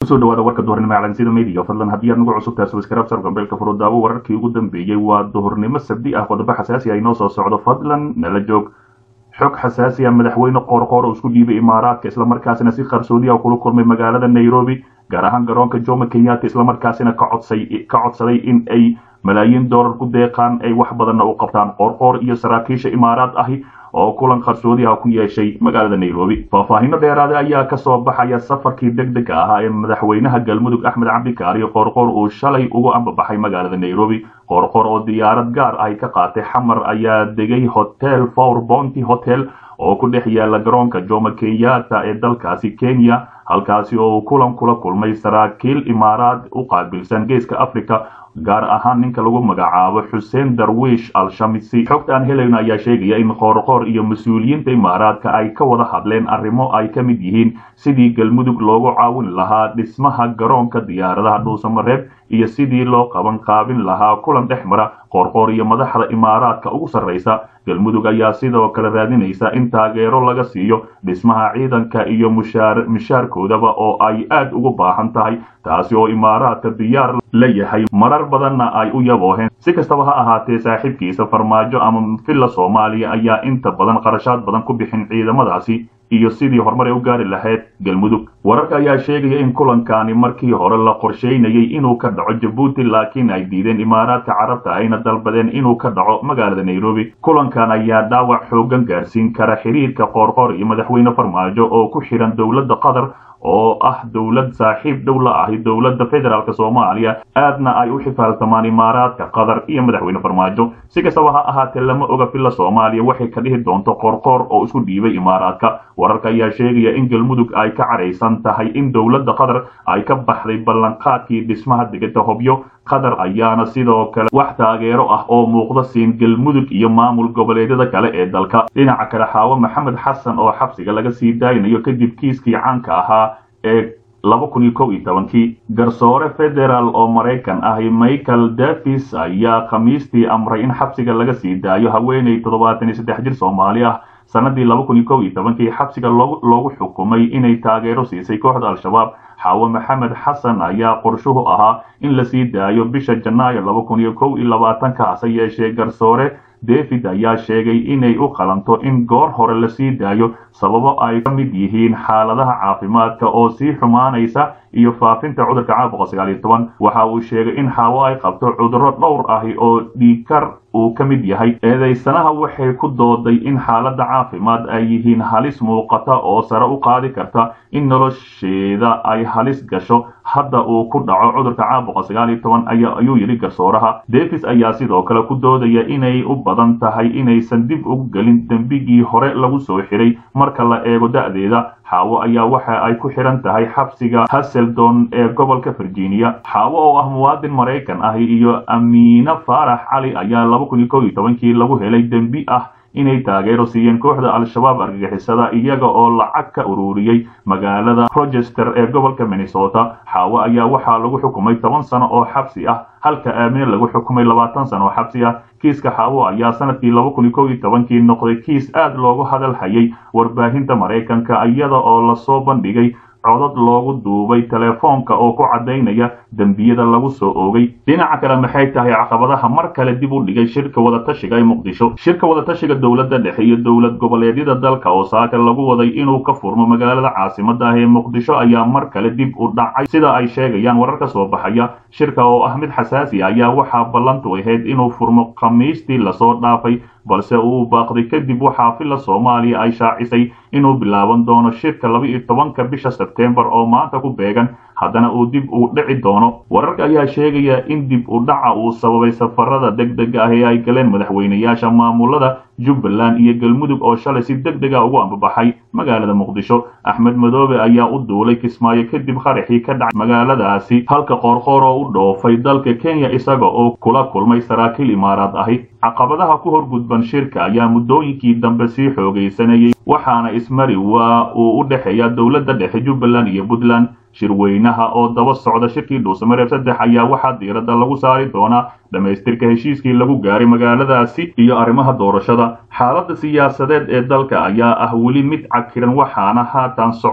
kusoo dhawaada warka duhurnimo calansida media fadlan haddii aad nagu cusubtahay subscribe gambeelka furudaawo wararkii ugu dambeeyey waa duhurnimo sabdi ah qodobo xasaasi ah inoo soo socdo fadlan nala joog xog xasaasi ah madaxweyne qoorqoor oo isku dhiibay imaaraadka islamarkaasina si qarsoodi ah kula kulmay magaalada nairobi gaar ahaan garoonka jomo kenyatta islamarkaasina ka codsay ka codsaday in ay malaayiin dollar ku deeqaan ay wax badanna u qabtaan qoorqoor iyo saraakiisha imaaraad ahi oo kulan qarsoodi ah ku yeeshay magaalada nairobi faahfaahino dheeraada ayaa kasoo baxaya safarkii deg dega ahaa ee madaxweynaha galmudug axmed cabdikaariyo qoorqoor uu shalay ugu ambabaxay magaalada nairobi qoorqoor oo diyaarad gaar ahi ka qaatay xamar ayaa degay hotel for bonty hotel oo ku dhex yaala garoonka jomo kenyatta ee dalkaasi kenya halkaasi oo uu kulan kula kulmay saraakiil imaaraad u qaabilsan geeska africa gaar ahaan ninka lagu magacaabo xuseen darwiish al-shamisi xogta aan helayno ayaa sheegaya in qoorqoor iyo mas-uuliyiinta imaaraadka ay ka wada hadleen arrimo ay ka mid yihiin sidii galmudug loogu caawin lahaa dhismaha garoonka diyaaradaha dhuusamareeb iyo sidii loo qaban qaabin lahaa kulan dhex mara qoorqoor iyo madaxda imaaraadka ugu sarraysa galmudug ayaa sidoo kale raadinaysa in taageero laga siiyo dhismaha ciidanka iyo mushaarkoodaba oo ay aad ugu baahan tahay taasi oo imaaraadka diyaar la yahay marar badanna ay u yabooheen si kastaba ha ahaatee saaxiibkiisa farmaajo ama villa soomaaliya ayaa inta badan qarashaad badan ku bixin ciidamadaasi iyo sidii horumar ay u gaari lahayd galmudug wararka ayaa sheegaya in kulankani markii hore la qorsheynayay inuu ka dhaco jabuuti laakiin ay diideen imaaraadka carabta ayna dalbadeen inuu ka dhaco magaalada nairobi kulankan ayaa dhaawac xoogan gaarsiin kara xiriirka qoorqoor iyo madaxweyne farmaajo oo ku xihan dowladda qatar oo ah dowlad saaxiib dhow la ahi dowladda federaalk soomaaliya aadna ay u xifaaltamaan imaaraadka qatar iyo madaxweyne farmaajo si kastaba ha ahaatee lama oga villa soomaaliya waxay ka dhihi doonto qoorqoor oo isku dhiibay imaaraadka wararka ayaa sheegaya in galmudug ay ka cadhaysan tahay in dowladda qatar ay ka baxday ballanqaadkii dhismaha degada hobyo qatar ayaana sidoo kale wax taageero ah oo muuqda siin galmudug iyo maamul goboleedyada kale ee dalka dhinaca kale xaawo maxamed xasan oo xabsiga laga sii daaynayo kadib kiiskii caanka ahaa ee laba kun iyo kow iyo tobankii garsoore federaal oo maraykan ahi michael davis ayaa khamiistii amray in xabsiga laga sii daayo haweeney toddobaatan iyo saddex jir soomaali ah sanadii laba kun iyo kow iyo tobankii xabsiga loogu xukumay inay taageero siisay kooxda al-shabaab xaawo maxamed xasan ayaa qorshuhu ahaa in la sii daayo bisha janaayo laba kun iyo kow iyo labaatanka hase yeeshee garsoore david ayaa sheegay inay u qalanto in goor hore la sii daayo sababo ay ka mid yihiin xaaladaha caafimaadka oo sii xumaanaysa iyo faafinta cudurka caabuqa sagaal iyo toban waxa uu sheegay in xaawo ay qabto cudurro dhowr ahi oo dhiigkar uu ka mid yahay eedaysanaha waxay ku dooday in xaaladda caafimaad ay yihiin halis muuqata oo sare u qaadi karta in nolosheeda ay halis gasho hadda uu ku dhaco cudurka caabuqa sagaal iyo toban ayuu yidhi garsooraha davis ayaa sidoo kale ku doodaya inay u badan tahay inaysan dib ugu gelin dembigii hore lagu soo xiray marka la eego da'deeda xaawo ayaa waxa ay ku xihan tahay xabsiga haseldon ee gobolka virginia xaawo oo ah muwaadin maraykan ahi iyo amiina faarax cali ayaa laba kun iyo kow iyo tobankii lagu helay dembi ah inay taageero siiyeen kooxda al-shabaab argagixisada iyaga oo lacag ka ururiyey magaalada rochester ee gobolka minnesota xaawo ayaa waxaa lagu xukumay toban sano oo xabsi ah halka aamine lagu xukumay labaatan sano oo xabsi ah kiiska xaawo ayaa sanadkii laba kun iyo kow iyo tobankii noqday kiis aad loogu hadal hayay warbaahinta maraykanka iyada oo lasoo bandhigay codad loogu duubay telefoonka oo ku caddaynaya dembiyada lagu soo oogay dhinaca kale maxay tahay caqabadaha mar kale dib u dhigay shirka wadatashiga ee muqdisho shirka wadatashiga dowladda dhexe iyo dowlad goboleedyada dalka oo saaka lagu waday inuu ka furmo magaalada caasimada ah ee muqdisho ayaa mar kale dib u dhacay sida ay sheegayaan warar ka soo baxaya shirka oo ah mid xasaasi ayaa waxaa ballantu ahayd inuu furmo khamiistii lasoo dhaafay balse uu baaqday kadib waxaa villa soomaaliya ay shaacisay inuu bilaaban doono shirka laba iyo tobanka bisha sebtembar oo maanta ku beegan haddana uu dib uu dhici doono wararka ayaa sheegaya in dib u dhaca uu sababay safarada deg dega ah ee ay galeen madaxweynayaasha maamulada jubbaland iyo galmudug oo shalay si deg dega ugu ambabaxay magaalada muqdisho axmed madoobe ayaa u duulay kismaayo kadib qaraxii ka dhacay magaaladaasi halka qoorqoor oo u dhoofay dalka kenya isaga oo kula kulmay saraakiil imaaraad ahi caqabadaha ku horgudban shirka ayaa muddooyinkii dambe sii xoogaysanayay waxaana ismari waa uu u dhexeeya dowladda dhexe jubbaland iyo puntland shirweynaha oo daba socda shirkii dhuusamareeb saddex ayaa waxaa diiradda lagu saari doonaa dhammaystirka heshiiskii lagu gaaray magaaladaasi iyo arrimaha doorashada xaaladda siyaasadeed ee dalka ayaa ah weli mid cakiran waxaana haatan socda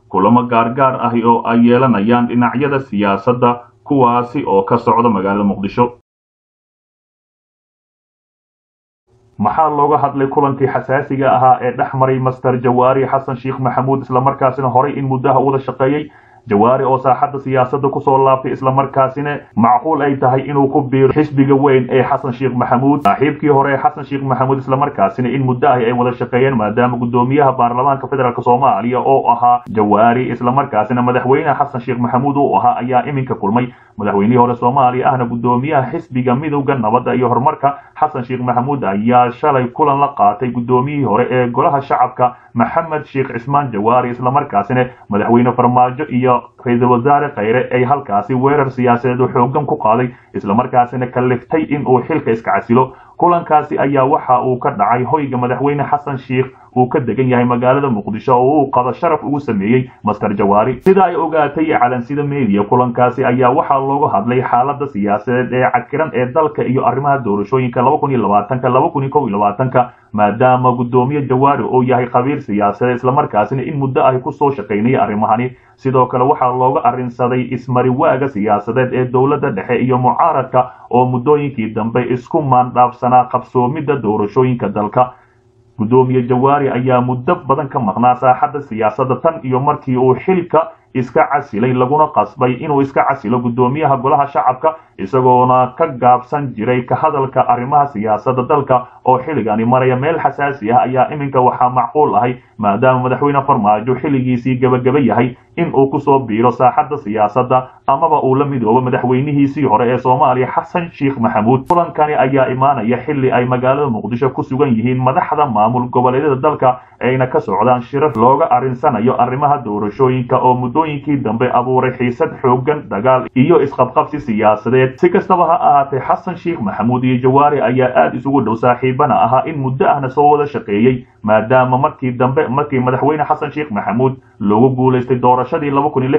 kulamo gaargaar ahi oo ay yeelanayaan dhinacyada siyaasadda kuwaasi oo ka socda magaalada muqdisho maxaa looga hadlay kulankii xasaasiga ahaa ee dhex maray master jawaari xasan sheekh maxamuud islamarkaasina horay in muddaha wada shaqeeyey jawaari oo saaxadda siyaasadda kusoo laabtay islamarkaasina macquul ay tahay inuu ku biiro xisbiga weyn ee xasan sheekh maxamuud saaxiibkii hore ee xasan sheekh maxamuud islamarkaasina in muddo ahi ay wada shaqeeyeen maadaama guddoomiyaha baarlamaanka federaalk soomaaliya oo ahaa jawaari islamarkaasina madaxweyne xasan sheekh maxamuud uu ahaa ayaa iminka kulmay madaxweynihii hore soomaaliya ahna guddoomiyaha xisbiga midowda nabadda iyo horumarka xasan sheekh maxamuud ayaa shalay kulan la qaatay guddoomiyihii hore ee golaha shacabka maxamed sheekh cismaan jawaari islamarkaasina madaxweyne farmaajo iyo ra-iisul wasaare khayre ay halkaasi weerar siyaasadeed oo xoogan ku qaaday islamarkaasina kalliftay in uu xilka iska casilo kulankaasi ayaa waxa uu ka dhacay hoyga madaxweyne xasan sheekh uu ka degan yahay magaalada muqdisho oo uu qado sharaf ugu sameeyey master jawaari sida ay ogaatay calansida media kulankaasi ayaa waxaa looga hadlay xaalada siyaasadeed ee cakiran ee dalka iyo arrimaha doorashooyinka ka maadaama guddoomiye jawaari uu yahay khabiir siyaasadeed islamarkaasina in muddo ahi kusoo shaqaynaya arrimahani sidoo kale waxaa looga arrinsaday ismariwaaga siyaasadeed ee dowladda dhexe iyo mucaaradka oo muddooyinkii dambe isku maandhaafsanaa qabsoomidda doorashooyinka dalka guddoomiye jawaari ayaa muddo badan ka maqnaa saaxadda siyaasadda tan iyo markii uu xilka iska casilay laguna qasbay inuu iska casilo guddoomiyaha golaha shacabka isagoona ka gaabsan jiray ka hadalka arrimaha siyaasadda dalka oo xilligani maraya meel xasaasi ah ayaa iminka waxaa macquul ahay maadaama madaxweyne farmaajo xilligiisii gebageba yahay in uu kusoo biiro saaxadda siyaasadda amaba uu la midoobo madaxweynihiisii hore ee soomaaliya xasan sheekh maxamuud kulankani ayaa imaanaya xilli ay magaalada muqdisho ku sugan yihiin madaxda maamul goboleedyada dalka ayna ka socdaan shirar looga arrinsanayo arrimaha doorashooyinka oo muddooyinkii dambe abuuray xiisad xoogan dagaal iyo isqabqabsi siyaasadeed si kastaba ha ahaatee xasan sheekh maxamuud iyo jawaari ayaa aada isugu dhow saaxiibana ahaa in muddo ahna soo wada shaqeeyey maadaama markii dambe markii madaxweyne xasan sheekh maxamuud loogu guulaystay doorashadii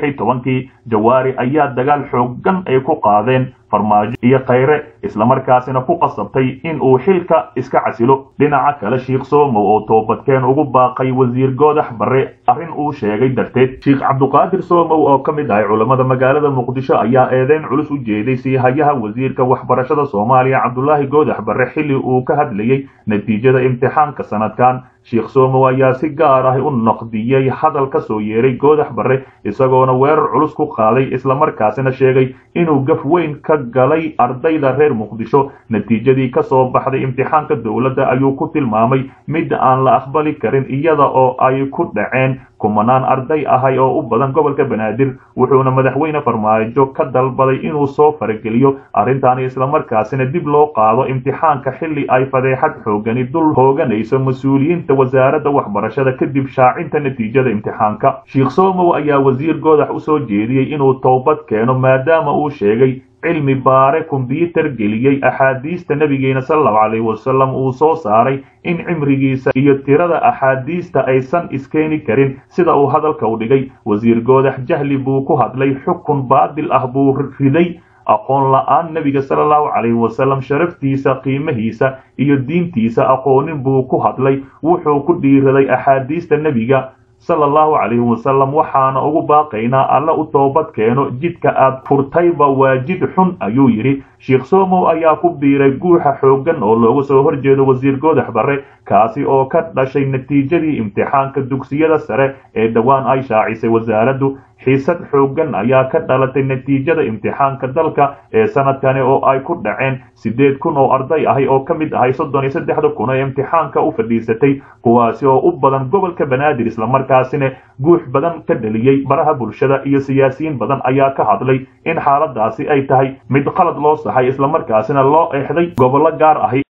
kii jawaari ayaa dagaal xoogan ay ku qaadeen farmaajo iyo khayre islamarkaasina ku qasabtay in uu xilka iska casilo dhinaca kale sheekh soomow oo toobadkeen ugu baaqay wasiir goodax barre arrin uu sheegay darteed sheekh cabduqaadir soomow oo ka mid ahay culammada magaalada muqdisho ayaa eedeyn culus u jeeday siihayaha wasiirka waxbarashada soomaaliya cabdulaahi goodax barre xilli uu ka hadlayey natiijada imtixaanka sanadkan sheekh soomow ayaa si gaar ah u naqdiyey hadal ka soo yeeray goodax barre isagoona weerar culus ku qaaday islamarkaasina sheegay inuu gaf weyn ka galay ardayda reer muqdisho natiijadii ka soo baxday imtixaanka dowladda ayuu ku tilmaamay mid aan la aqbali karin iyada oo ay ku dhaceen kumanaan arday ahay oo u badan gobolka banaadir wuxuuna madaxweyne farmaajo ka dalbaday inuu soo farageliyo arrintaani islamarkaasina dib loo qaado imtixaanka xilli ay fadeexad xoogani dul hooganayso mas-uuliyiinta wasaaradda waxbarashada kadib shaacinta natiijada imtixaanka sheekh soomow ayaa wasiir goodax u soo jeediyey inuu toobad keeno maadaama uu sheegay cilmi baare kombyuutar geliyey axaadiista nabigeena salallahu calayhi wasalam uu soo saaray in cimrigiisa iyo tirada axaadiista aysan iskeeni karin sida uu hadalka u dhigay wasiir goodax jahli buu ku hadlay xukun baadil ah buu riday aqoon la-aan nebiga sala allahu calayhi wasalam sharaftiisa qiimahiisa iyo diintiisa aqoonin buu ku hadlay wuxuu ku dhiiraday axaadiista nebiga sala allahu calayhi wasalam waxaana ugu baaqaynaa alla u toobad keeno jidka aad furtayba waa jid xun ayuu yidhi sheekh soomow ayaa ku biiray guuxa xooggan oo looga soo horjeedo wasiir goodax barre kaasi oo ka dhashay natiijadii imtixaanka dugsiyada sare ee dhowaan ay shaacisay wasaaraddu xiisad xooggan ayaa ka dhalatay natiijada imtixaanka dalka ee sanadkani oo ay ku dhaceen siddeed kun oo arday ahi oo ka mid ahay soddon iyo saddexda kun ee imtixaanka u fadhiisatay kuwaasi oo u badan gobolka banaadir islamarkaasina guux badan ka dheliyey baraha bulshada iyo siyaasiyiin badan ayaa ka hadlay in xaaladaasi ay tahay mid qalad loo saxay islamarkaasina loo eexday gobollo gaar ahi